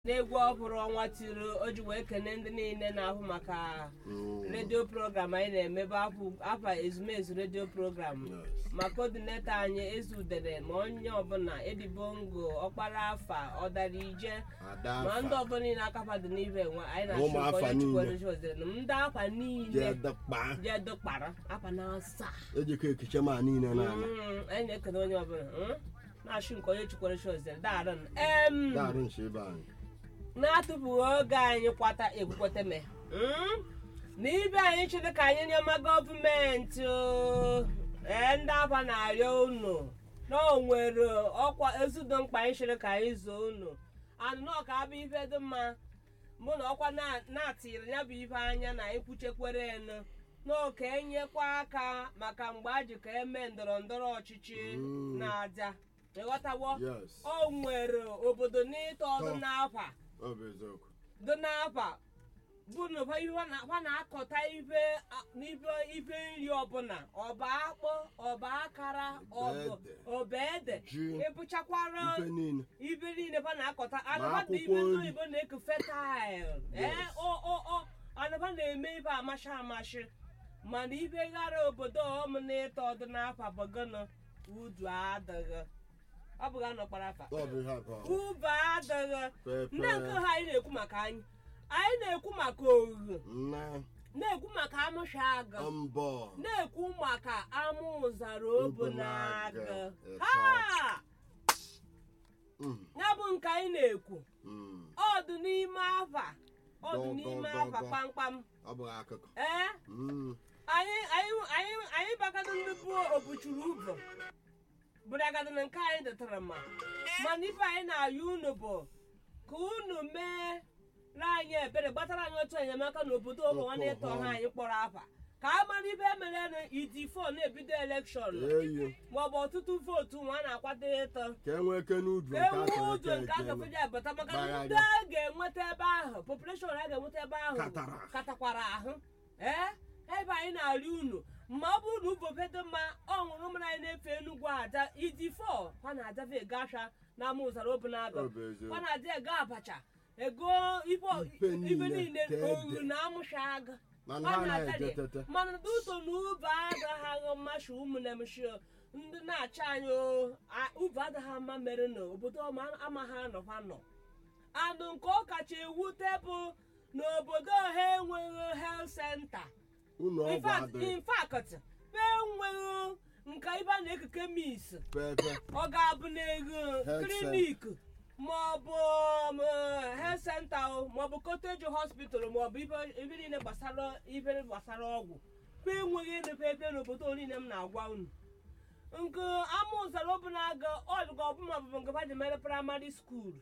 n'egwu ọhụrụ ọnwa tiri o ji wee kene ndị niile na-ahụ maka redio program anyị na-emebe afa ezumezu redio program ma kodineta anyị ezudere ma onye ọbụla edibongo ọkpara afa ọdara ije ma ndị ọbụla niile akafadị n'ibe nwe anyị Ụmụ afa na-achụ niile. chukwu ndị afa niile jedekpa jedokpara afa na asaa ejikọ ekiche ma niile n'ala Mm, anyị na-ekene onye ọbụla mm? na-achụ nke onye chukwere chozere daarụ em daarụ nche ebe anyị na-atụfughị oge anyị kwata ekwukweta me Mm? na ibe anyị chịrị ka anyị nyema gọọmenti o, ee ndị afa na-arịọ unu na o nwere ọkwa ezudo mkpa anyị chịrị ka anyị zoo unu anụ na ọka abụ ife dị mma mụ na ọkwa na- na-atịrị ya bụ ife anya na ekwuchekwere enu n'oke enyekwa aka maka mgbe a ji ka eme ndọrọ ndọrọ ọchịchị Mm. na-aja ịghọtawo yes o nwere obodo n'ịtọ ọdụ Tọ. n'afa ọ bụ eziokwu dị n'afa bụ na fa ihe na- fa na-akọta ife a- n'ife ife nri ọbụla ọba akpụ ọba akara ọbụ Ede. ọba ede ji ịbụchakwara ife niile ife niile fa na-akọta Ma anaba dị akwụkwọ ife ndị nri. oyibo na-eku fetail ee Yes. o o o anaba na-eme ife amashi amashi mana ife ghara obodo ọm na-ịtọ ọdụ n'afa bụgụnụ udu adịghị ọ bụghị anọkpara afa ọ bụ ihe akọ ube adịghị pepe ndị nke ha anyị na-ekwu maka anyị anyị na-ekwu maka oghe nna na-ekwu maka amụsha agụ mbọ na-ekwu maka amụ ụzara obu na agụ Obu na ha Mm, ya bụ nke anyị na-ekwu mm. ọdụ n'ime afa ọdụ Dọ, n'ime dọ, dọ, afa dọ. kpamkpam ọ bụghị akụkọ ee Mm, anyị anyị anyị anyị bagado ndị bụ obuchuru ụbọ bụragado na nke anyị dịtara mma mana ife anyị na-ayọ unu bụ ka unu mee na anyị ebere gbatara anyị otu enyemaka n'obodo ụmụ nwanne ịtọ ha anyị kpọrọ afa ka a mara ife emere na iji fon na-ebido elekshọn eyi maọbụ ọtụtụ vootu nwa a na-akwado ịtọ ka enwee eke n'udu nke enwe akara ụzọ nke eke a eke gafeji abata maka na Gbagharịa. ndị a ga-enweta ebe ahụ population a ga-enweta ebe ahụ Katara. katakwara ahụ ee ebe anyị na-arị unu ma ọ bụrụ na ubofedo mma ọ ṅụrụ mmiri anyị na-efe enugwu aja idi fọ ha na-adave ego asha na ama ụzara obu na-agụ Ọ bụ eziokwu. ha na-adị ego abacha ego ife Ife ife niile niile ka ede. oru na amụsha agụ mana Ọ ha na-adị. na-eje tete mana duto na ube agaghị aghọ mmasị ụmụnne m shio ndị na-achị anyị o, a- ube adịghị mma mere na obodo ọma amaghị anọkwa nọ anụ nke ọ kacha ewute bụ na obodo ha enweghị health center ụlọ In ọgwụ fact- adịghị in fact ha enweghị nke ibe a na-eke kemis pepe ọ ga-abụ n'ego Health klinik maọbụ health center o maọbụ cottage hospital maọbụ ibe ibe niile gbasara ibe gbasara ọgwụ kwa enweghị emepe ebe n'obodo niile m na-agwa unu nke ama ụzara ọbụla aga ọdụga ọbụma bụ nke ha ji mere praịmarị skuul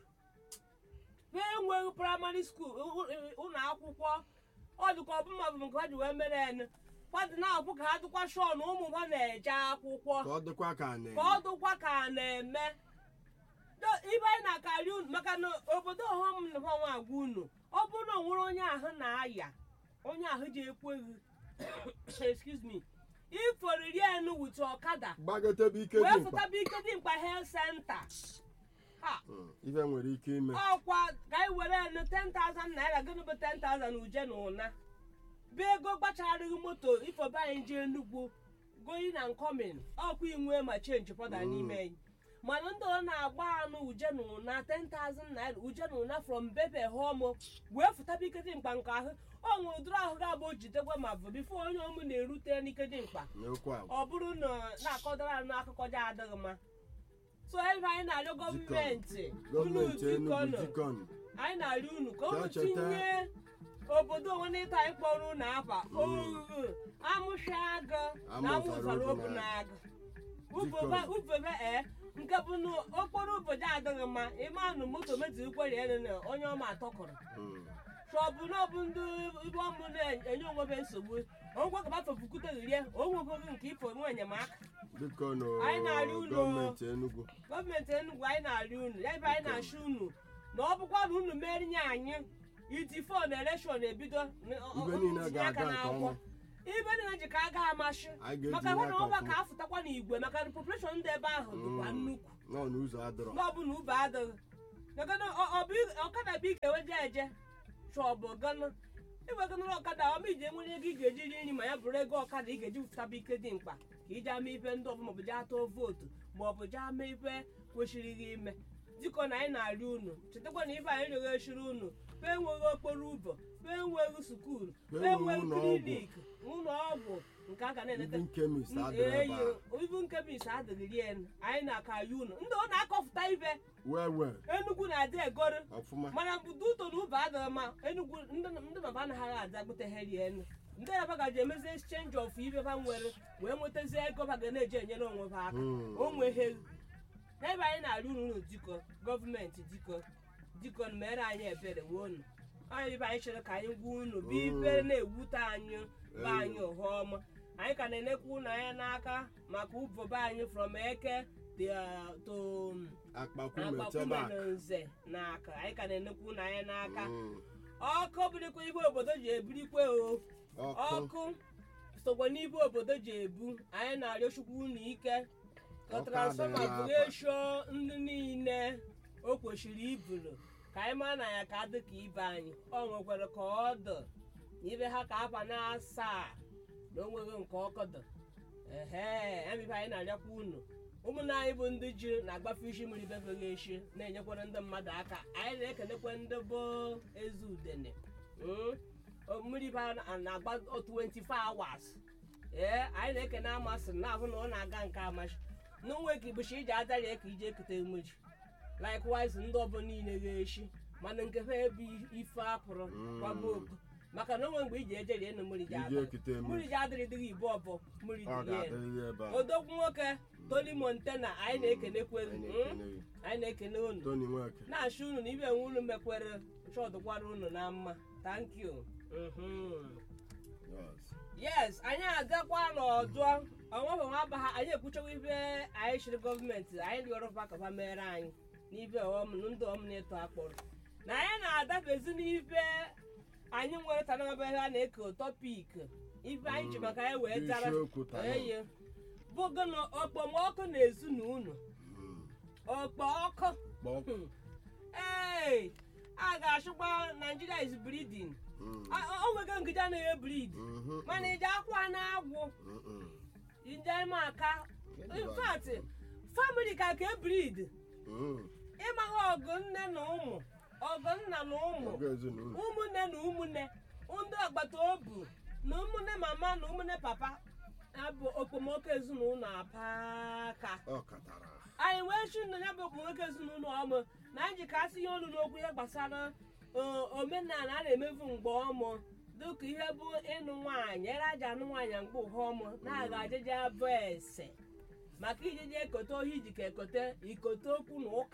ha enweghị praịmarị skuul ụlọ akwụkwọ ọdụka ọbụma bụ nke ha ji wee mere enu fadị na-akwụ ka ha dịkwa shọ na ụmụ ha na-eje akwụkwọ ka ọ dịkwa ka a ka ọ na-eme dụkwa ka a na-eme Do- ibe anyị na-akarị unu maka na obodo ọhụm na nwa agwa unu ọ bụrụ na o nwere onye ahụ na-aya onye ahụ ji ekweghị excuse me iforiri enu wute ọkada gbagotebe ike wee dị mkpa fụtaba ike dị mkpa health center ha Mm, ife nwere ike ime ọkwa ka anyị were enu 10,000 naira gịnị bụ 10,000 uje na ụna bụ ego gbacharịghị moto ifobe anyị jee Enugu going and coming ọkwa inwe ma chenji pọda Mm. n'ime anyị mana ndị ọ na-agba anụ uje na ụna 10,000 naira uje na ụna from bebe home wee fụtaba ike dị mkpa nke ahụ ọ nwere ụdịrị ahụ ga-abụ o jidekwa ma bụ bifo onye ọmụ na-erute n'ike dị mkpa n'okwu agwa ọ bụrụ na na-akọdara anụ akụkọ dị adịghị mma so ebe anyị na-arịọ gọọmenti unu gọọmenti Enugu bikọnụ jikọnụ anyị na-arịọ unu ka unu Cheta- tinye obodo onwe n'ịta anyị kpọrọ unu afa oghughu amụsha agụ na amụzara obu na agụ Jikọnụ. ufebe ee nke bụ na okporo ụbọchị adịghị mma ịma nụ moto metụ ikwere elu na onye ọma atọkọrọ Mm, chọbụ na ọ bụ ndị ibe ọmụ na-enye onwebe nsogbu ogwe ka bafefukwute rie onwebeghị nke ifo nwe enyemaka biko nụ Anyị na-arịọ unu. gọọmenti Enugu gọọmenti Enugu anyị na-arịọ unu ya ebe anyị na-achụ unu na ọ bụkwa na unu merinye anyị iti fon elekshọn ebido n- ọ- Ibe ọ- niile tinye aka ga-aga nke n'akwụkwọ. ọma. ibe niile ji ka a gaghị amasị Anyị ga-eji maka hụ na aka ọba ka ọfụma. afụtakwa n'igwe maka na population dị ebe ahụ dịkwa Mm. nnukwu nọ n'ụzọ adịrọ mgbe ọ bụ na ube adịghị Nagana ọ bụ ọkada bụ ike weje eje chọbụ gana iweganara ọkada ọma iji enwere ego ị ga-eji ri nri ma ya bụrụ ego ọkada ị ga-eji wụtaba ike dị mkpa ka iji ama ife ndị ọbụla maọbụ jee atụ vootu maọbụ jee ama ife kwesịrị gị ime dịka na anyị na-arị unu chetakwa na ife anyị rịọrọ eshiri unu fe enweghị okporo ụzọ fe enweghị skuulu fe Fe enweghị enweghị ụlọ ọgwụ. klinik ụlọ ọgwụ nke a ga na-enete Even chemist adịrị ebe a. ibu nke bis adịghị rie anyị na-aka ya unu ndị ọ na-akọfụta ife wee wee enugwu na-adị egoro ọfụma mana mbudo ụtọ na ụba adịghị mma enugwu ndị ndị baba anaghị adị agbutegheri enu ndị na gaji emezi exchange of ibe ha nwere wee nwetazie ego ha ga na-eji enyere onwe ha aka Hmm. onwe ha n'ebe anyị na-arị unu unu dịkọ gọọmenti dịkọ dịkọ na mere anyị ebere wee unu anyị ibe anyị chere ka anyị gwa unu bụ ibe na-ewute anyị be anyị ụha ọma anyị ka na-enekwa unu anya n'aka maka ụbọbe anyị from eke the- to akpakwume akpakwume chebak na nze n'aka anyị ka na-enekwa unu anya n'aka Mm. ọkụ bụrịkwa ibe obodo ji ebirikwe o ọkụ ọkụ sokwa n'ibe obodo ji ebu anyị na-arịọ chukwu unu ike ka Ọkụ transfọma adịghị bụrụ n'akwa. esho ndị niile o kwesịrị iburu ka anyị mara na ya ka dị ka ibe anyị ọ nwekwara ka ọ dị na ibe ha ka aba na asaa na o nweghị nke ọkụ dị ehe emibe anyị na-arịakwa unu ụmụnne anyị bụ ndị ji na-agbafe isi mmiri befeghị echi na-enyekwara ndị mmadụ aka anyị na-ekelekwa ndị bụ eze udene Mm. O- mmiri ba na- na-agba 24 hours ee anyị na-ekene amasị na ahụ na ọ na-aga nke amachi n'onwe ka ịbụchi iji adarie ka ije ekute mmiri likewise ndị ọbụ niile ga-echi mana nke ha ebe ife apụrụ kwaba oku maka na onwe mgbe iji eje rie na mmiri ji iji ada ekute mmiri mmiri ji adịrịdịghị ibu ọbọ mmiri ọ dị rie ga-adịrịrị ebe a odogwu nwoke tony montana anyị na-ekenekwe Anyị mm, na-ekele gị. anyị na-ekene unu Tony Nweke na-achụ unu na ibe nwe unu mekwere chọdụkwara unu na mma thank you Mhm. yes. yes anyị agakwa n'ọdụ ọnwabụ nwa abaha anyị ekwuchawa ibe anyị chịrị gọọmenti anyị rịọrọ fa ka fa mere anyị n'ibe ọm na ndị ọm na-eto akpọrọ na anyị na-adabezi n'ibe anyị nwere tanaba ihe a na-eke tọpik ibe anyị ji maka anyị wee dara isiokwu taa eye bụgo na okpomọkụ na-ezu na unu Mm. okpọọkụ Kpọọ. ee a ga-achụkwa Nigeria is breeding Mm. o nwego ngide anaghị ebrid Mhm. mana ije akwa na-agwụ Mm-mm. njem aka infat famili ka ka ebrid Mm. ịmaghị ọgụ nne na ụmụ ọgụ nna na ụmụ Ọgụ ezinụlọ. ụmụnne na ụmụnne ndị agbata obi na ụmụnne mama na ụmụnne papa abụ okpomọkụ ezinụlọ apaka ọ katara anyị wee chi na ya bụ okpomọkụ ezinụlọ ọmụ na anyị ji ka asị ihe ọnụ n'okwu ihe gbasara ọ, omenala a na-emefu mgbe ọmụ dịka ihe bụ ịnụ nwaanyị ere aja anụ nwaanyị mgbe ụha ọmụ na-aga ajeje abụ ese maka ijeje ekote ohi iji ka ekote ikote okwu na ụka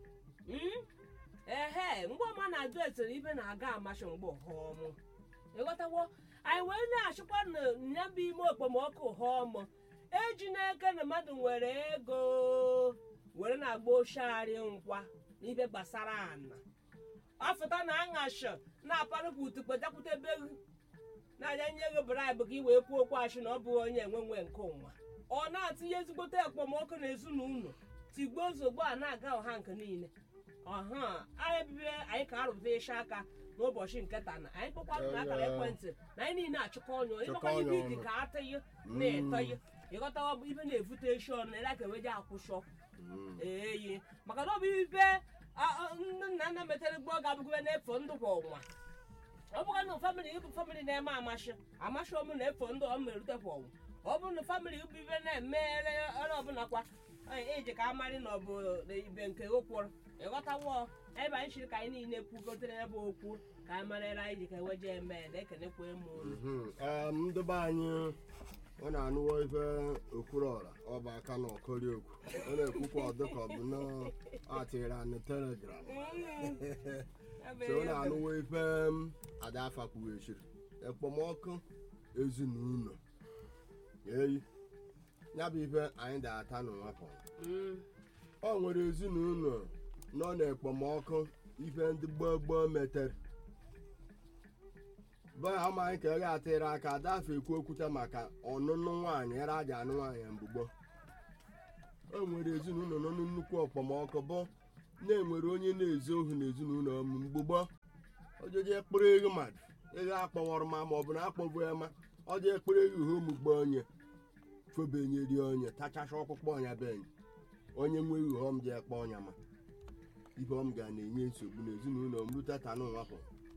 Mm? ehe mgbe ọma na-ajụ esere ibe na-aga amasị mgbe ụha ọmụ ịghọtawo anyị wee na-achịkwa na ya bụ ime okpomọkụ ụha ọmụ eji n'eke na mmadụ nwere ego were na-agba oshiarị nkwa n'ibe gbasara ana ọfụta na aṅashi na-aparụpụ utukpejakwute begu na-aja nye ego bribe ka i wee kwuo okwu achị na ọ bụghị onye enwe nwe nke ụwa ọ na-atinye ezigbote ekpomọkụ na ezinụlọ tigbo ozugbo a na-aga ọha nke niile ọha anyị bibe anyị ka arụpụta ịsha aka n'ụbọchị nke taa na anyị kpọkwa na akara ekwentị na anyị niile achịkọ ọnyụ ịgbakwa Chịkọ ibe ọnyụ iji ọnụ. ka atịghị na-etọghị ịghọtawa bụ ibe na-evute eshi ọnụ na ka eweje akwụshọ Mm. eyi maka na ọ bụ ibe a- a- ndị nna nna metere gboo ga-abụgide na-efo ndụ kwa ọnwa ọ bụga na famịlị ịbụ famịlị na-eme amashi amashi ọmụ na-efo ndụ ọ merute kwa ọnwa ọ bụrụ na famịlị ịbụ ibe na-emere ọrụ ọbụla kwa anyị eji ka amarị na ọ bụ na ibe nke okporo ịghọtawo ebe anyị chiri ka anyị niile kwugotere ebe okwu ka anyị marịra anyị ji ka eweje eme na-ekenekwa emu olu Mhm. Em, ndị be anyị ọ na-anụwo ife okwuruọra ọ bụ aka na ọkọri okwu ọ na-ekwukwa ọ dịka ọ bụ na atịrị anị telegram so ọ na-anụwo ife m, ada afa kwughechiri ekpomọkụ ezinụlọ eyi ya bụ ife anyị da-ata n'ụwapụ Mm. ọ nwere ezinụlọ nọ n'ekpomọkụ ife ndị gboo gboo metere be amaghị ka ị ga-atịrị aka adafe ekwu okwute maka ọnụnụ nwaanyị ere aja anụ nwaanyị mgbugbo o nwere ezinụlọ nọ nnukwu okpomọkụ bụ na-enwere onye na-ezu ohi n'ezinụlọ m mgbe gboo ojeje kpụrụ ego mmadụ ego akpọwọrọ ma ma ọ bụ na akpọbụ ya ma ọ jee kpụrụ ego ihe omugbe onye febenyeri onye tachacha ọkpụkpọ ọnya be enyi onye nwe ihe ọm jee kpọ ọnya ma ibe ọm ga na-enye nsogbu n'ezinụlọ m rute tanụ nwapụ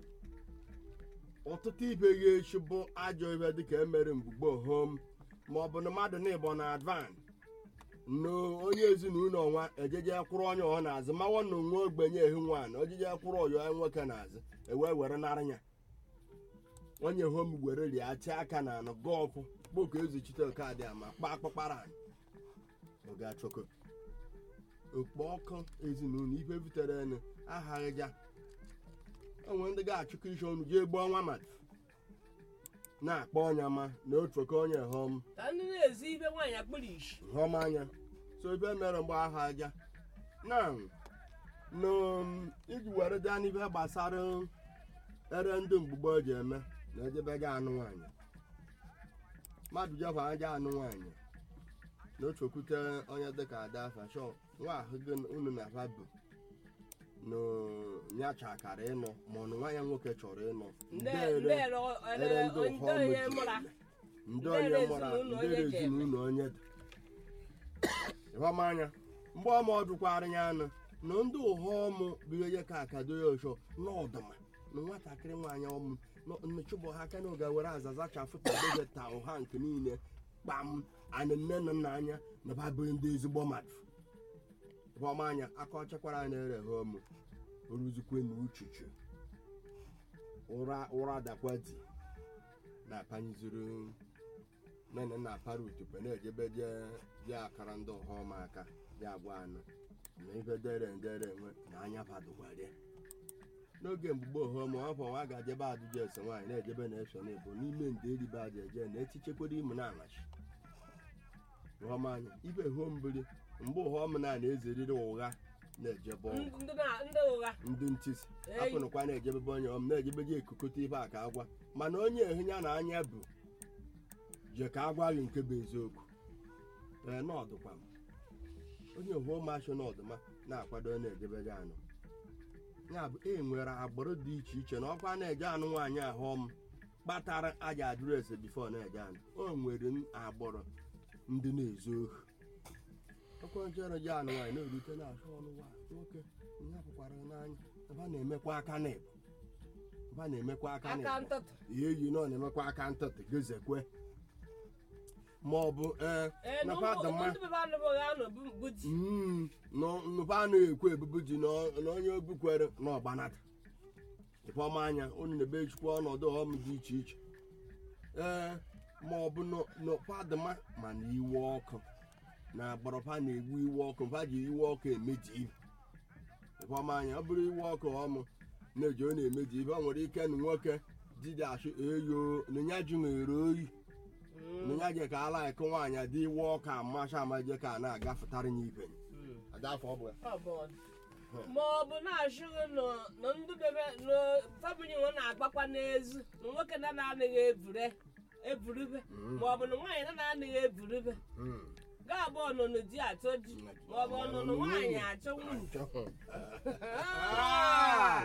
ọtụtụ ibe ya echi bụ ajọ ibe dịka emere mgbugbo hom ma ọ bụ na mmadụ na ịbọ na advan no onye ezinụlọ nwa ejeje kwụrụ onye ọ na-azụ mawa na onwe ogbenye ehi nwaanyị ojeje kwụrụ ọyọ ya nwoke na-azụ ewee were nara ya onye hom were rie achị aka na anụ gọọfụ kpoko ezuchite okadị ama kpaa akpụkpara anyị oge achọkọ okpo ọkụ ezinụlọ ife butere enu ahaghịja onwe ndị ga-achụkọ isi ọnụ jee gbuo nwa mmadụ na-akpọ ọnya ma na otu oke onye hom ka ndị na-ezi ibe nwaanyị akpụrụ ishi hom anya so ife mere mgbe ahụ aja na nụ iji were gaa n'ife gbasara ere ndị mgbugbo ji eme na ejebega anụ nwaanyị mmadụ jefa aja anụ nwaanyị na otu okwute onye dịka ada fashọ nwa ahụ gị unu na aba bụ na ya chakara ịnọ ma ọ na nwa ya nwoke chọrọ ịnọ ndị Ndere- ndị ere ere ere ndị ndị ụfọdụ onye ji mụra eme. ndị Ndere onye mụra ezinụlọ ndere onye ji eme. ezinụlọ onye dị ịhụmanya mgbe ọma ọ dụkwara ya anụ na ndị ụha ọmụ bụ ihe ka akado ya ọchọ n'ọdụma na nwatakịrị nwaanyị ọmụ nnechụbọ ha aka n'oge were azaza chafụta dozeta ụha nke niile kpam anị nne na nna anya na babụrụ ndị ezigbo mmadụ ịhụmanya aka ọchakwara anyị ere ha ọmụ oruzikwe na uchuchu ụra ụra dakwa di na-apanyeziri nene na apara utukpe na-ejebe jee jee akara ndị ọha ọma aka dị agwa anụ na ife dere ndere enwe na anya badụgwarịa n'oge mgbugbo ọhụma afọ nwa ga-ajebe ajụjụ ese nwaanyị na-ejebe na-eso n'ebo n'ime nde eribe aja eje na etichekwara imu na amachi anya ife hom biri mgbe ụhọm na na-ezeriri ụgha na-ejebe ọgụ ndị na- ndị ụgha ndị ntisi Eyi. apụnụkwa na-ejebebe onye ọm na-ejebeje ekukọta ibe a ka agwa mana onye ehu ya na anya bụ je ka agwa gị nke bụ eziokwu ee n'ọdụkwa m onye ohu masho n'ọdụma na-akwado na-ejebege anụ ya bụ e nwere agbụrụ dị iche iche na ọkwa na-eje anụ nwaanyị ahụ m kpatara aja adreesị bifo na-eje anụ o nwere n- agbụrụ ndị na-ezu ohi ọkwa nchere ji anụ nwaanyị na-erute na-achọ ọnụ nwa nwoke ya pụkwara n'anya ebe a na-emekwa aka n'ịbụ ebe a na-emekwa aka aka n'ịbụ ntụtụ ihe eyi nọ na-emekwa aka ntụtụ gezekwe ma ọ bụ ee ee na nakwa ụmụ dama ndị bebe anụ ụgha nọ bụ bụ di Mm, nọ- nụba anaghị ekwe ebubu ji na na onye obukwere na ọgbanata ịfọma anya unu na-ebe echukwu ọnọdụ ọm dị iche iche ee ma ọ bụ n'ụfadịma ma na iwe ọkụ na agbọrọfa na-egbu iwe ọkụ mfa ji iwe ọkụ emeji ibe ịfọma anya ọ bụrụ iwe ọkụ ọmụ na-eji ọ na-emeji ibe ọ nwere ike na nwoke didi achụ eyo na ya ji nwere oyi na ya je ka ala ekụ nwaanyị dị iwe ọkụ amacha amaje ka a na-agafụtara ya ibe adafọ ọ bụ ya Ọ bụ ọdụ. ma ọ bụ na-achụghị nọ- nọ ndị bebe nọ famili nwe na-agbakwa n'ezu na nwoke na na-anaghị ebure eburube ma ọ bụ na nwaanyị na na-anaghị eburube Mm. ga-abụ ọnụnụ di achọ di ma ọ bụ ọnụnụ nwaanyị achọ nwunye Ah!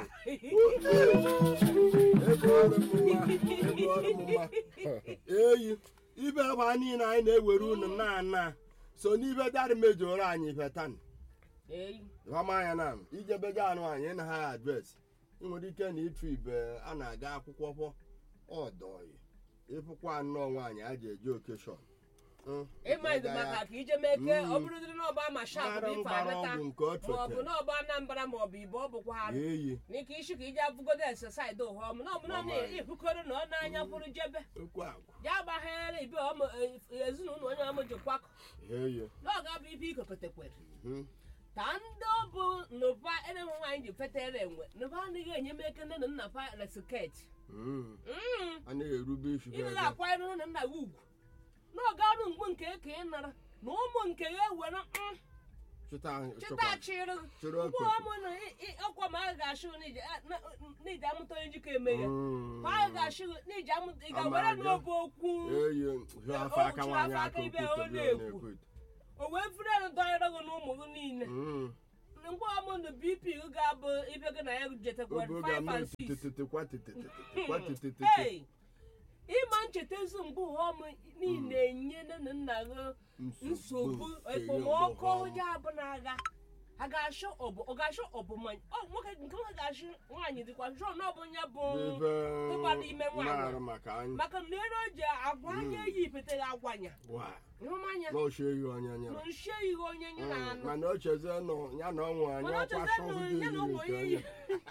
Ebe ọrụ m mma, ebe ọrụ m mma. eyi ibe ebe niile anyị na-ewere unu na ana so n'ibe darị mejọrọ anyị ife tan Eyi. anya na ijebega anụ anyị na ha adresị ị nwere ike na ịtụ ibe a na-aga akwụkwọ kwọ ọdọyi ịfụkwa nnọọ nwaanyị a ji eje okeshọn ịmaghịzi maka ka ije mee ke ọ bụrụdịrị n'ọba mashap bụ mara ife mgbara anata ọgwụ nke ọ ma ọ bụ chọtere n'ọba anambra ma ọ bụ ibe ọ bụkwa arụ eyi n'ike isi ka ije abụgodo esesaịdị ụha ọmụ na ọbụla na-ebukọrọ na ọ na-anya pụrụ jebe okwu agwa ya agbaghere ibe ọmụ ezinụlọ onye ọmụ jikwakọ eyi na ọ ga-abụ ibe ikokotekwere mhm. ka ndị ọ bụ nụpa enenwe nwaanyị ji fetere enwe nụpa anaghị enye m eke nne na nna pa na siket Mm. a na-erube isi ị naghị akwanyere nne na nna gị ugwu na ọ ga-arụ mgbu nke eke ị nara na ụmụ nke ya ewere mm, chịta chịta chịrị chịrị mgbe ọkụ ọmụ na ị- ị- ọkwa ma a ga-achụ n'iji amụta onye njikọ eme ya ma a ga-achụ n'iji amụta ị ga-were Amaga. n'obe okwu eyi hụ afọ aka o nwaanyị chụrụ afọ aka aka ibe okwute ọ bụ ọ na-ekwu. na-ekwu o wee furu elu dọnyere gị na ụmụ gị niile Mm. ngwa ọmụnụ bp gị ga-abụ ibe gị na ya jetakwara oge oge 5 ama and 6 tetetekwa tetetetekwa tetetete Hey! ịma nchetazu mgbe ụghọm niile enye nne na nna gị nsogbu ekpomọkụ ya bụ na agha a ga-achọ ọbụ ọ ga-achọ ọbụmanya ọ nwoke nke nwoke ga-achọ nwaanyị dịkwa jụọ na ọ bụ ya bụ ebe tụkwara ime nwaanyị. na-arụ maka anyị maka na ere o ji agwa anya eyi ipete ya agwanya wa ịhụmanya na ochie ihe onye na nyere nshie ihe onye nye na anụ mana o chezie nọ ya na ọnwụ anyị mana ọ ọkwa chọzie sọhụ na dị ya na iri ụmụ nke onye onye yi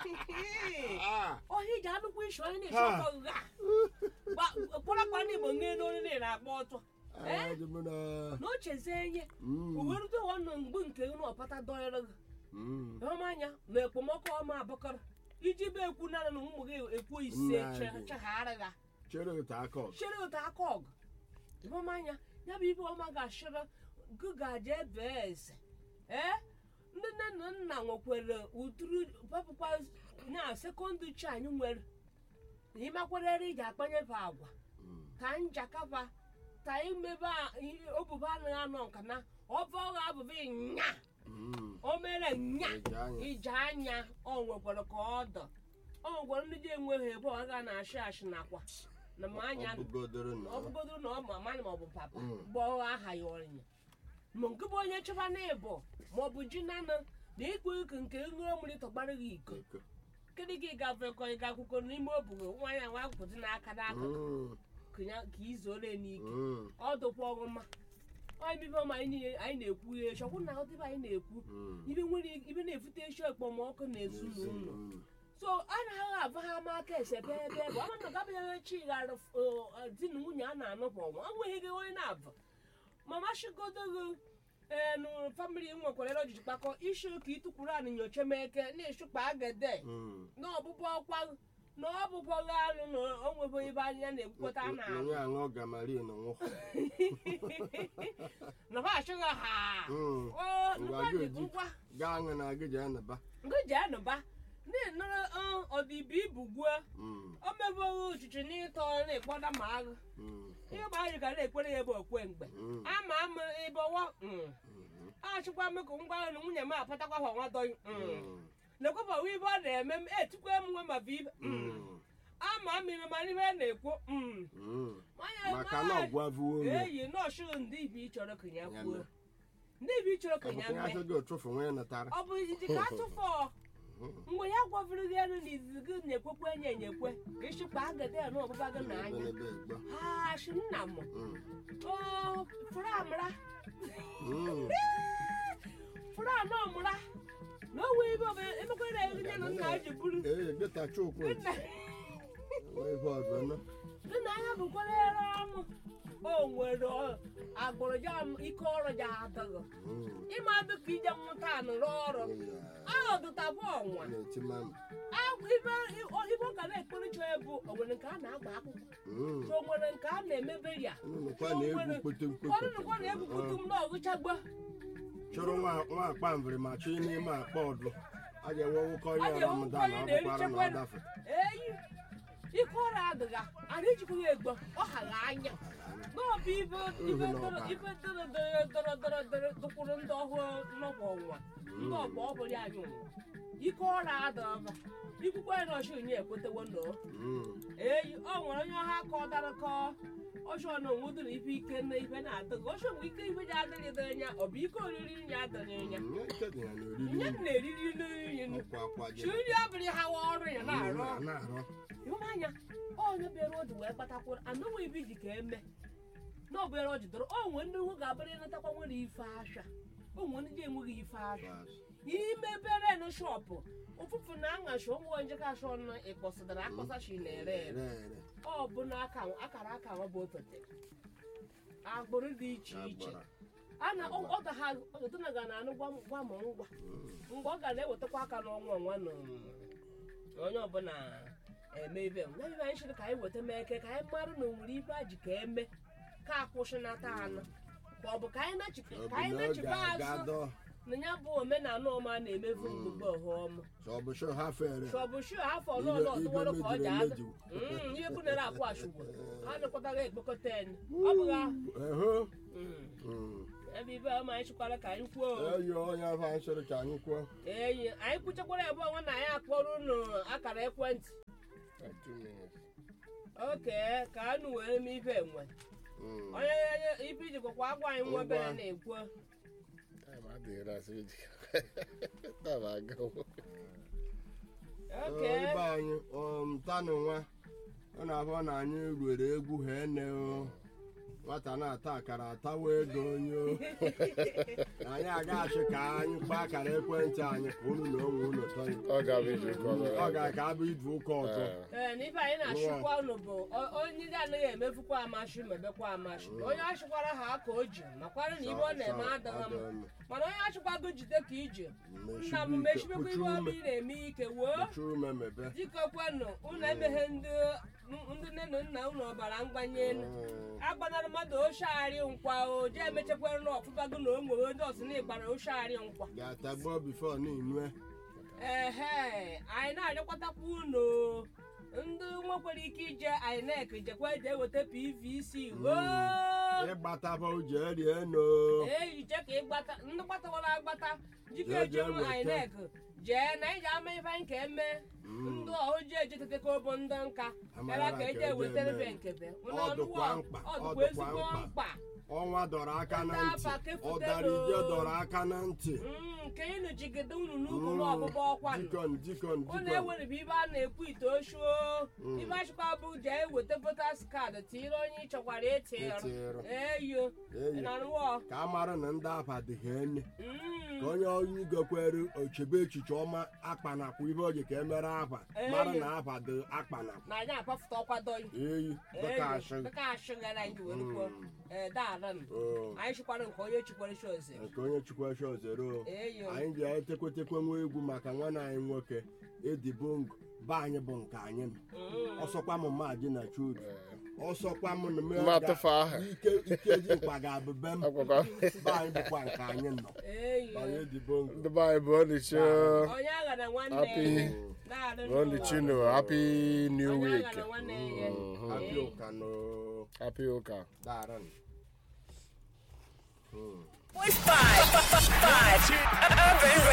Ah, ọhịa ji anụkwa ishi onye na-esi Ha. ọtọ gha kparakpa ndị igbo nge n'olu na-akpọ ọtọ ah, dị mụ na- na o chezie ihe Mm, uwerute ọnụ mgbe nke gị na ọpata dọrọ gị mm. ịhụmanya na ekpomọkụ ọma abụkọrọ iji be ekwu na na ụmụ gị ekwu ise Nna che- gị. cheghara gha chere otu aka ọzọ chere ụtọ aka ọgụ ịhụmanya ya bụ ibe ọma ga-achịrị gị ga-aje ebe eze ee ndị nne na nna nwekwere ụtụrụ papụkwa na sekọndịrị chi anyị nwere ịmakwarịrị iji akpanyefe agwa Mm, ka njakaba ka imebe obuba anaghị anọ nka na ọba ọgha abụba nya mm. o mere nya Eji anya. ije anya ọ nwekwara ka ọ dọ ọ nwekwara ndị ji enweghị ebe ọ ga na-achị achị nakwa na ma anya Ọ bụgodoro na ọ bụgodoro na ọ ma mmadụ ma ọ bụ papa Mm. bụ ọgha aha ya ọrịnya ma nke bụ onye chọba na ịbụ ma ọ bụ ji nanụ na ịkpụ iko nke ṅụọ mmiri tọgbara gị iko iko. kedụ ka ị ga-afekọ ịga akwụkwọ n'ime obugo nwa ya nwa akwụkwọ n'aka n'akụkụ Mm, ka ya- ka izore n'ike mm, ọ dụkwa ọgụma ọ ibe ọma anyị niile anyị na-ekwu ya echi ọkwụ na ọdịbe anyị na-ekwu mm. ibe nwere ibe na-efute echi ekpomọkụ na ezinụlọ Mm, so a na-agha abụ ha ama aka esebe ebe bụ ama na gabịa chi ghara di na nwunye a na-anụ kwa ọnwa enweghị gị onye na-abụ mama shigodo gị enu famili nwekwara ere ojiji kpakọ isi ụka ịtụkwuru anị nyocha meke na-eshukpa agede mm. na ọbụbọ ọkwa na ọbụbọ gị anụ na o nwebe ebe anya na-ekwukọta a na-alụ onye aṅụ gamarin nwụ na ha achọghị ha Mm. o Ngwa ngwa gị dị eji. ngwa gaa aṅụ na gị jee naba ngụ ji anụba na-enọrọ ọdịbi ibu gwuo Mm, o mebụghị uchichi n'ịtọ na-ekpọda ma agụ mm, ihe gba anyị ka na-ekwere ya ebe okwe mgbe mm, ama ama ebe ọwa mhm, achịkwa m ka ngwa na nwunye m apatakwa ha nwa dọghị mm, na-ekweba ibe ọ na-eme m etikwa m nwa ma bụ ibe mm, ama mmiri ma n'ihe na-ekwu mm. mm. Manya- maka na manya- ọgwavuo ome eyi nọọsụ ndị ibe ị chọrọ ka ya Ya kwuo mee. ndị ibe ị chọrọ ka ya ọbụkwa ya mee sị gị ụtụfụ nwee natara ọ bụ iji ka atụfọ mgbe ya gwavuru gị elu na izizi gị na-ekwekwe enye enyekwe ka ịchịkwa agade ya na ọbụba gị n'anya Ebelebe egbo. ha shi nna m Mm, o fụrụ amara mm. fụrụ anọ mụra na o nwee ibe ọbụla emekwere ya nne na nna ji buru ee gịta chukwu nna nwee ihe ọzọ nọ nna anya bụkwara ere ọmụ o nwere ọ- agbụrụ ja m ike ọrụ ja adịghị Mm, ịma dị ka ije mmụta anụrụ ọrụ ya, ọdụtakwa ọnwa na-eti mami Agwụ- ibe ibe ọ ga na-ekpere chọ ebu o nwere nke a na-agba akwụkwọ Mm, so o nwere nke a na-emebe ya unu nụkwa na-egwu kpete ụfọdụ nụkwa na-ebubutu m na ọgụchagbo chọrọ nwa nwa akpa mviri ma chọọ n'ime akpa ọdụ a ga-enwe nwụkọ A ya ga-enwe ramadan nwụkọ ọ ya bụkwara na na-erichekwa- ọ dafe eyi ike ọrụ adịga anyị ejikwa ya egbo ọ ghara anya n'ọbụ ibe ibe dọrọ ibe dọrọ dọrọ dọrọ dọrọ dọrọ dụkwuru ndị ọhụrụ nọkwa ọnwa ndị ọgba ọbụla anyị nwụrụ ike ọrụ adọba ikwukwe ya na ọchị onye ekwetewo nọ Mm, eyi ọ nwere onye ọha ka ọ dara kọ ọchụ na onwe dịrị ife ike na ife na-adịghị ọchụ mgbe ike ife ji adịghị dị anya ọ bụ ike oriri ya adịghị anya mm, ike dị ya n'oriri nye nri. na-eriri n'iyi ọkwa akwa chi gị nri abụrụ ha wa ọrụ ya na-arụ Mm, na-arụ ịhụnanya onye bịara oji wee kpatakwuru anụnwa ibi ji ka eme na ọ bịara o jidere o nwee ndị nwe ga-abịara ịnatakwa nwere ife ahịa o nwee ndị enweghị ife ahịa Bas. ime bere n shọpụ ụfụfụ na aṅachi ụmụ njeka ashọ nọ ịkpọsadara akpọsachi na-ere ere ere ere ọ bụ na aka akara aka nwa bụ otote agbụrụ dị iche iche agbara a na ọ ga ha ọtụtụ ga na anụ gwa gwa ma ngwa Mm, mgbe ọ ga na-ewetakwa aka n'ọnwa ọnwa na onye ọbụla eme ibe m na ibe anyị chịrị ka anyị weta mee eke ka anyị mara na onwere ibe a ji ka eme ka akwụsịnata anụ ka ọ bụ ka anyị nachi- ọ bụ ka anyị na ọ nachiba ga-aga azụ dọ na ya bụ omenala ọma na-emefu mgbugbe ọhụọma sọ ọ bụ sho ha fere chọbụ shu afọ Ibe- n'ụlọ ibe ọtụwọrọ ka ọ ji mejiri ada emeju. Mm, ihe bunere akwa ashugbo a nakwataghị ekpekọta enyi ọ bụghị ahụ eho Mm. Mm, ebe ibe ọma anyị chịkwara ka anyị kwuo eyi onye afọ anyị sịrị ka anyị kwuo eyi anyị kwuchakwara ebe ọnwa na anyị akpọrọ unu akara ekwentị oke ka anụ wee mee ibe enwe Mm. onye ibe iji gwakwa agwa anyị nwa obere na-ekwu oke Ee, ibe anyị um, tanụ nwa ọ na-abụ na anyị ruere egwu ha ene o nwata na-ata akara atawa ego onye o na anyị aga-achị ka anyị kpaa akara ekwentị anyị ka unu na onwe unu tọrọ Ọ ga-abụ ije ụka ọzọ. ọ ga-aka abụ idu ụka ọzọ ee na ibe anyị na-achịkwa unu bụ o- onye ndị anaghị emefukwa amashi mebekwa amashi onye achịkwara ha ka o ji makwara na ibe ọ na-eme adịghị mma mana onye achịkwago jide ka ije nna m mechibekwa ibe ọbụ ị na-eme ike woo chụrụ ume mebe jikọkwanụ unu emeghe ndị ndị nne na nna unu ọbara mgbanye elu agbanara mmadụ ochearị nkwa o je emechakwara na ọfụbago na o nwere onye ọsị na ịgbara ochearị nkwa ga-atagbuo bifo n'inue ehe anyị na-arịọkwatakwa unu ndị nwekwara ike ije inec jekwa eje eweta pvc woo ịgbataba uche rie no eyiche ka ịgbata ndị gbatawara agbata jikọ Jee, jee eje m weta. inec jee na iji ama ife anyị ka eme ndị oji ejetete ka obo ndị nka Amara bịara ka ka eje eje ewetara eme. be nkebe Ọ dịkwa mkpa, ọ ọ dịkwa dịkwa ezigbo mkpa. mkpa ọnwa dọrọ aka na Ndị ntị afa kefutelu. ọdarije dọrọ aka na ntị Mm, nke ịnụ jigide unu n'ukwu n'ọgbụgbọ ọkwa nọ. dikon dikon unu dikon ewerebe ibe a na-ekwu ite oshuo ibe achịkwa bụ jee weta votas kaadị tinyere onye ị chọkwara ịtịrụ Ịtịrụ. eyo Eyo. na nrụọ ka a mara na ndị afa dị ha ene ka onye onye igokwere ochebe echiche ọma akpanakwa ibe oji ka emere afa Eyo. mara na afa dị akpanakwa na anyị apafụta ọkwadoyi eyi dịka ashị dịka ashịgara anyị were kwuo ee daaran Oo. anyị chikwara nke onye chikwara shi oze nke onye chukwu shozero eyo anyị ji etekwetekwe nwa egwu maka nwanne anyị nwoke edibongo be anyị bụ nke anyị nọ. Mm. ọsọkwa m mmadị na chudu ọsọkwa m na me- Mma tụfu aha. ike ike ji mkpa ga-abụ be m Akwụkwọ. be anyị bụkwa nke anyị nọ eyo anyị edibongo Ndị be anyị bụ Onichi onye agha na nwanne Happy- ya daaran bụ Onichi no Happy New onye Week. agha na nwanne ya Mhm. apịa ụka no Happy ụka. daran Point five. Five. Urban